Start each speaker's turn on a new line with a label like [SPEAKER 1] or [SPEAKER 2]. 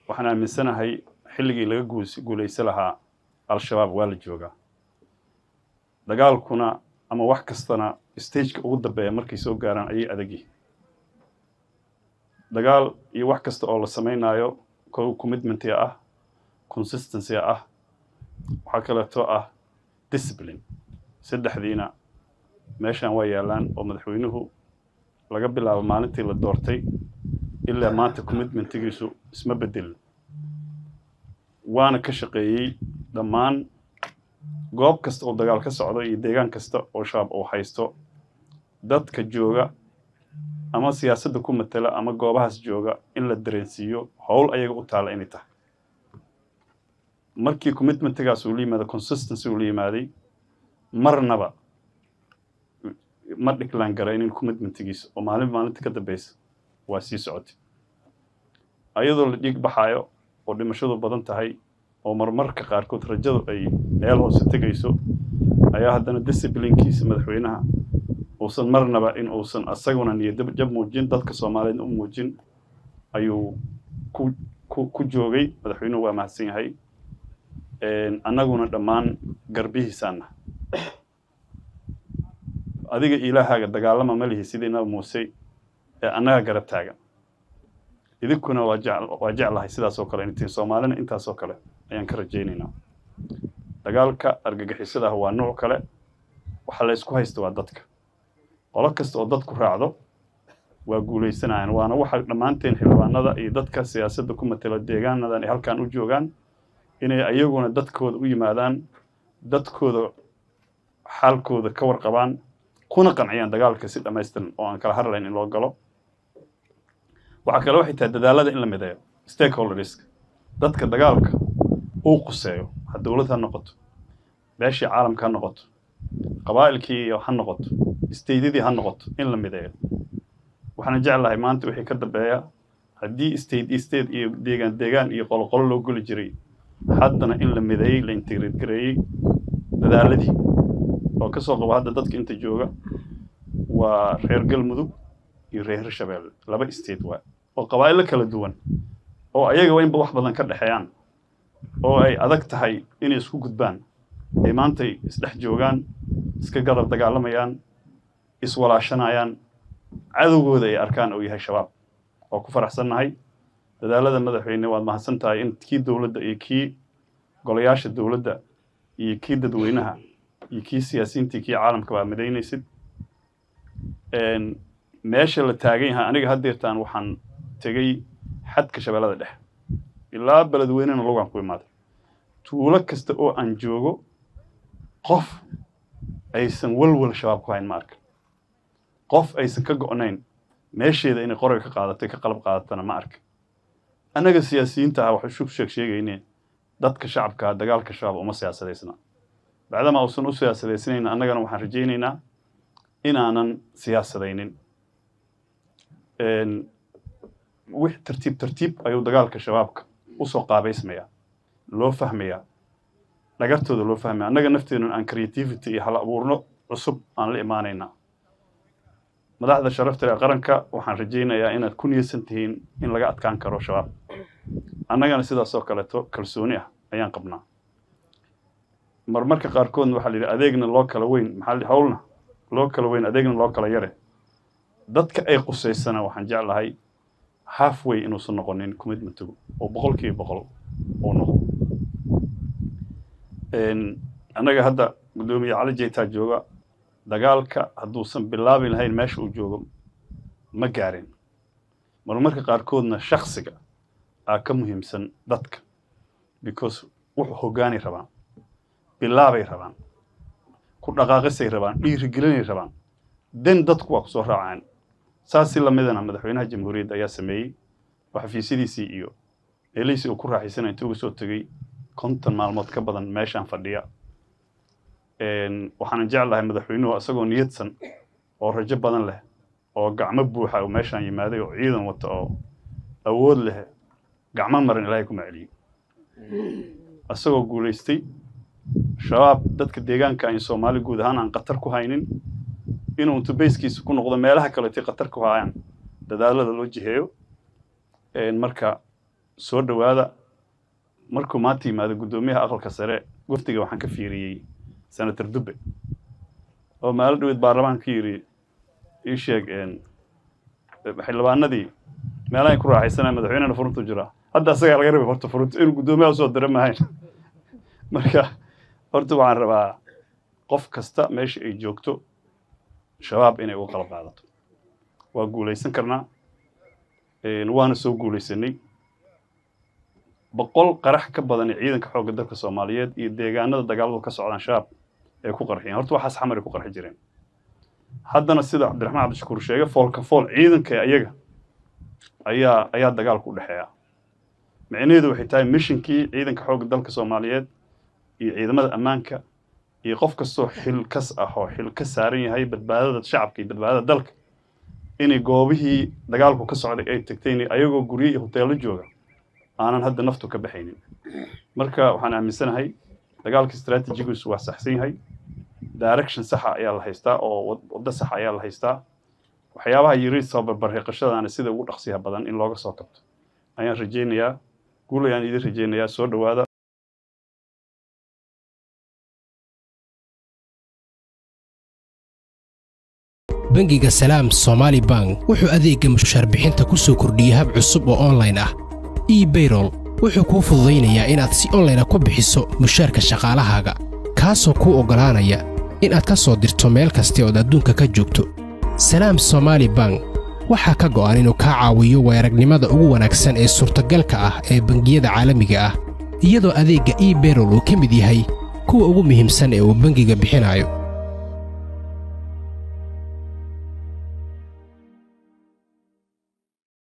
[SPEAKER 1] waxaan aaminsanahay xilligii laga guus guulaysa lahaa al-shabaab waa la joogaa dagaalkuna ama wax kastana stageka ugu dambeeya markay soo gaaraan ayay adagyihin dagaal iyo wax kasta oo la samaynayo ko commitmentia ah consistency ah waxaa kaleeto ah discipline saddexdiina meeshan waa yaallaan oo madaxweynuhu laga bilaabo maalintii la doortay ilaa maanta commitmentigiisu isma bedelin waana ka shaqeeyey dhammaan goob kasta oo dagaal ka socdo iyo deegaan kasta oo shabaab uu haysto dadka jooga ama siyaasadda ku matela ama goobahaas jooga in la dareensiiyo howl ayaga u taalla inay tahay markii commitmentigaas uu la yimaado consistency uu la yimaaday marnaba ma dhiglaan garaynin commitmentigiisa oo maalin maalinta ka dambeysa waa sii socotay ayadoo la dhiig baxaayo oo dhimashadu badan tahay oo marmarka qaarkood rajadu ay meel hoose tegayso ayaa haddana disciplinkiisa madaxweynaha uusan marnaba in uusan asaguna niyadab jab muujin dadka soomaaliyeed u muujin ayuu ku ku ku joogay madaxweynuhu waa mahadsan yahay annaguna dhammaan garbihiisaana adiga ilaahaaga dagaalama ma lihi sidii nabi muuse ee annaga garab taagan idinkuna waa jec waa jeclahay sidaas oo kale intiin soomaalina intaas oo kale ayaan ka rajaynaynaa dagaalka argagixisada ah waa nuuc kale waxa la ysku haysta waa dadka qolo kasta oo dadku raacdo waa guulaysanayaan waana waxa dhammaanteen xildhibaanada iyo dadka siyaasadda ku matela deegaanadan ay halkan u joogaan inay ayaguna dadkooda u yimaadaan dadkooda xaalkooda ka warqabaan kuna qanciyaan dagaalka si dhammaystiran oo aan kala harlayn in loo galo waxaa kale waxay tahay dadaalada in la mideeyo stakeholderska dadka dagaalka uu quseeyo ha dowlad ha noqoto beeshii caalamka ha noqoto qabaa'ilkii ha noqoto staydyadii ha noqoto in la mideeyo waxaana jeclahay maanta wixii ka dambeeya haddii state iyo state iyo deegaan deegaan iyo qoloqolo loo goli jiray haddana in la mideeyey la integrate gareeyey dadaaladii oo ka soo qabo hadda dadka inta jooga waa reer galmudug iyo reer hirshabeelle laba state waa oo qabaa'ilo kala duwan oo ayagaba inba wax badan ka dhexeeyaan oo ay adag tahay inay isku gudbaan ay maantay isdhex joogaan iska garab dagaalamayaan iswalaashanayaan cadowgooda ay arkaan uu yahay shabaab oo ku faraxsannahay dadaalada madaxweyne waad mahadsan tahay in kii dowladda iyo kii golayaasha dowladda iyo kii dadweynaha iyo kii siyaasiyiintii kii caalamka baa midaynaysid meesha la taagan yahay aniga haddeertaan waxaan tegey xadka shabeellada dhexe ilaa beledweynena logaan ku imaaday tuulo kasta oo aan joogo qof aysan walwal shabaab ku hayn ma arkan qof aysan ka go'nayn meesheeda inay qorayga ka qaadatay ka qalab qaadatana ma arkan annaga siyaasiyiinta ah waxay shug sheeg sheegayneen dadka shacabkaa dagaalka shabaab uma siyaasadaysna bacdama uusan u siyaasadaysanayna annagana waxaan rajaynaynaa inaanan siyaasadaynin wix tartiib tartiib ayuu dagaalka shabaabka usoo qaabaysmayaa loo fahmayaa dhagartooda loo fahmaya annaga nafteenun aan creativity iyo hal abuurno cusub aan la imaanaynaa madaxda sharafta ee qaranka waxaan rajaynayaa inaad ku niyadsan tihiin in laga adkaan karo shabaab annagana sidaas oo kaleeto kalsooni ah ayaan qabnaa marmarka qaarkoodna waxaa la yidhi adeegna loo kala weyn maxaa hawlna loo kala weyn adeegna loo kala yare dadka ay qusaysana waxaan jeclahay halfway inuusan noqonin commitmentigu oo boqolkiiba boqol uu noqo annaga hadda guddoomiye cali jeytaa jooga dagaalka hadduusan bilaabi lahayn meesha uu joogo ma gaarin marmarka qaarkoodna shaksiga aa ka muhiimsan dadka because wuxuu hoggaanay rabaan bilaabay rabaan ku dhaqaaqisay rabaan dhiirigelinay rabaan den dadku waa ku soo raacaan saasi lamidana madaxweynaha jamhuuriyadda ayaa sameeyey oo xafiisyadiisii iyo meelihiisii uu ku raaxaysanaya intuu uga soo tegey konton maalmood ka badan meeshaan fadhiya waxaanan jeclahay madaxweynuhu isagoo niyadsan oo rajo badan leh oo gacmo buuxa uu meeshaan yimaaday oo ciidan wata oo awood leh gacmo maran ilaahay kuma celiyey isagoo guulaystay shabaab dadka deegaanka in soomaali guud ahaan aan khatar ku haynin inuu intu bayskiisa ku noqdo meelaha kaleetay khatar ku hayaan dadaalada loo jiheeyo marka soo dhowaada markuu maanta yimaado guddoomiyaha aqalka sare wafdiga waxaan ka fiiriyey senator dube oo maalo dhaweed baarlamaanka ka yidhi ii sheeg xildhibaanadii meelahay ku raaxaysanaya madaxweynena furuntu jiraa hadda asagaa laga rabay horta furunta inuu guddoomiyaha usoo dira mahayn marka horta waxaan rabaa qof kasta meesha ay joogto shabaab inay uga qalab qaadato waa guulaysan karnaa waana soo guulaysanay boqol qarax ka badan ciidanka xoogga dalka soomaaliyeed iyo deegaanada dagaaladu ka socdaan shabaab ay ku qarxiyeen horta waxaas xamar ay ku qarxi jireen haddana sida cabdiraxmaan cabdishakuur sheegay foolka fool ciidanka ayaga ayaa ayaa dagaalku u dhexeeya micnaheedu waxay tahay mishinkii ciidanka xoogga dalka soomaaliyeed iyo ciidamada ammaanka iyo qof kastoo xil kas ah oo xil ka saaran yahay badbaadada shacabka iyo badbaadada dalka inay goobihii dagaalku ka socday ay tagteen ayagoo guryo iyo hoteello jooga aanan hadda naftu ka baxaynin marka waxaan aaminsanahay dagaalka istraatijigiisu waa saxsan yahay direction saxa ayaa la haystaa oo waddo saxa ayaa la haystaa waxyaabaha yiri soo barbarriiqashadaana sida ugu dhaqsiyaha badan in looga soo kabto ayaan rajaynayaa guul ayaan idin rajaynayaa soo dhowaada
[SPEAKER 2] bangiga salaam somaali bank wuxuu adeegga mushaarbixinta ku soo kordhiyey hab cusub oo onlayn ah ebayrol wuxuu kuu fududaynayaa inaad si onlayna ku bixiso mushaarka shaqaalahaaga kaasoo kuu oggolaanaya inaad ka soo dirto meel kasta ood adduunka ka joogto salaam somaali bank waxaa ka go'an inuu kaa caawiyo weeragnimada ugu wanaagsan ee suurtagalka ah ee bangiyada caalamiga ah iyadoo adeegga ebayrol uu ka mid yahay kuwa ugu muhiimsan ee uu bangiga bixinayo